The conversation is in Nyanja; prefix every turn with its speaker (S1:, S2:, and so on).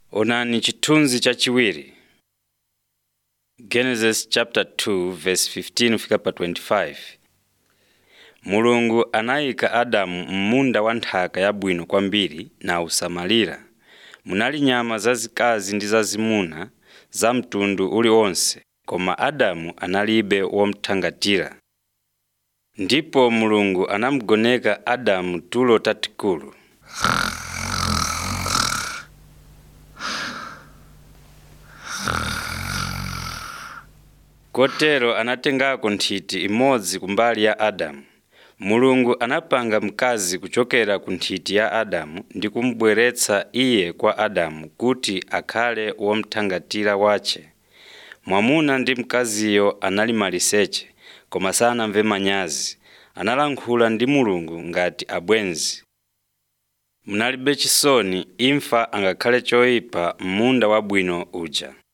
S1: Onani chithunzi chachiwiri. Genesis chapter 2 verse 15 kufika pa 25. Mulungu anayika Adamu m'munda wa nthaka yabwino kwambiri nawusamalira. Munali nyama zazikazi ndi zazimuna za mtundu uliwonse, koma Adamu analibe womuthangatira. Ndipo Mulungu anamugoneka Adamu tulo tatikulu. Kotero anatengako nthiti imodzi kumbali ya Adamu. Mulungu anapanga mkazi kuchokera ku nthiti ya Adamu ndi kumubweretsa iye kwa Adamu kuti akhale womuthangatira wace. Mwamuna ndi mkaziyo anali maliseche, koma sanamve manyazi. Analankhula ndi Mulungu ngati abwenzi. Munalibe chisoni imfa angakhale choyipa m'munda wabwino uja.